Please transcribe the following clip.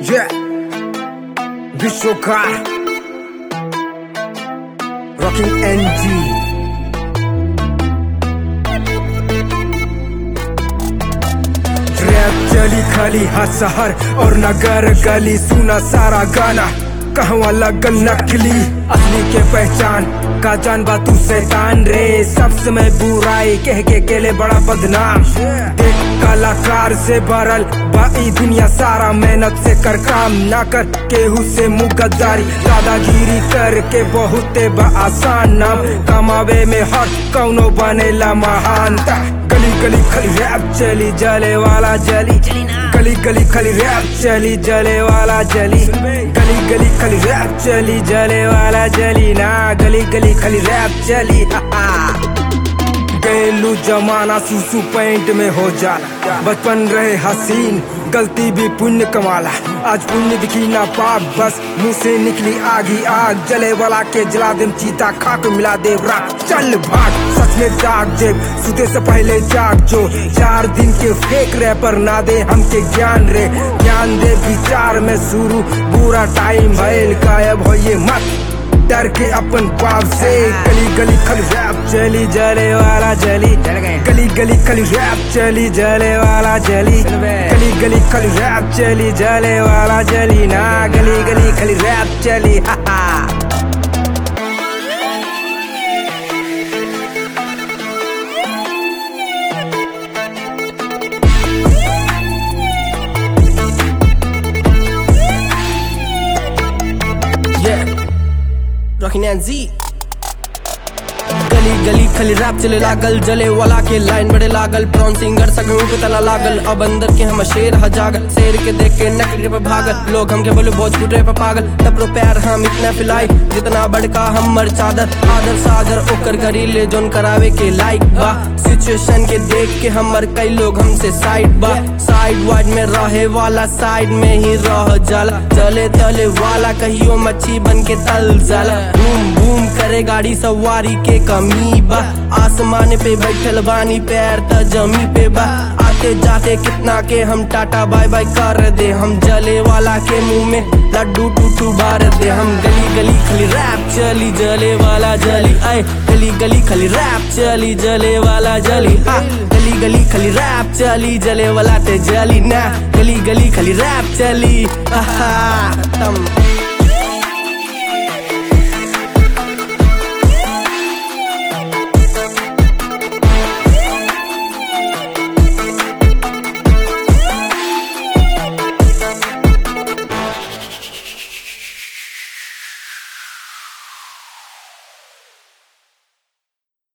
Yeah. विश्वकार rocking NG rap चली खाली हर शहर और नगर गली सुना सारा गाना कहवा लगल नकली असली के पहचान का जान बा तू शैतान रे सब समय बुराई कह के केले बड़ा बदनाम देख कलाकार से भरल बाई दुनिया सारा मेहनत से कर काम ना कर केहू से मुगद्दारी दादागिरी करके बहुते बा आसान नाम कमावे में हर कौनो बनेला महानता गली गली खाली रैप चली जले वाला जली गली गली खाली रैप चली जले वाला जली गली गली खाली रैप चली जले वाला जली ना गली गली खाली रैप चली हा हा गैलू जमाना सुसु पैंट में हो जाला बचपन रहे हसीन गलती भी पुण्य कमाला आज पुण्य दिखी ना पाप बस मुंह से निकली आगी आग जले वाला के जला देम चीता खाक मिला दे राख चल भाग सच में जाग जेब सुते से पहले जाग जो चार दिन के फेक रैपर ना दे हमके ज्ञान रे ज्ञान दे विचार में शुरू बुरा टाइम भइल गायब होइए मत डर के अपन पाप से गली गली खली रैप चली जले वाला जली गली गली खली रैप चली जले वाला जली गली गली खली रैप चली जले वाला जली ना गली गली खली रैप चली हा हा Yeah. Rockin' and Z. गली गली खाली रैप चले लागल जले वाला के लाइन बड़े लागल प्रॉन सिंगर सगों के तला लागल अब अंदर के हम शेर ह जागल शेर के देख के नकली पे भागल लोग हमके बोले भोजपुर पे पागल तब पैर हम इतना फिलाई जितना बड़का हमर चादर आदर सादर ओकर गरीले जोन करावे के लाइक बा सिचुएशन के देख के हमर कई लोग हमसे साइड बा साइड वाइड में रहे वाला साइड में ही रह जाला चले तले वाला कहियो मच्छी बन के तल जाला बूम बूम करे गाड़ी सवारी के कमी बा आसमान पे बैठल बानी पैर त जमी पे बा आते जाते कितना के हम टाटा बाय बाय कर दे हम जले वाला के मुंह में लड्डू टूटू बार दे हम गली गली खाली रैप चली जले वाला जली आए गली गली खाली रैप चली जले वाला जली हाँ गली गली खाली रैप चली जले वाला ते जली ना गली गली खाली रैप चली आहा तम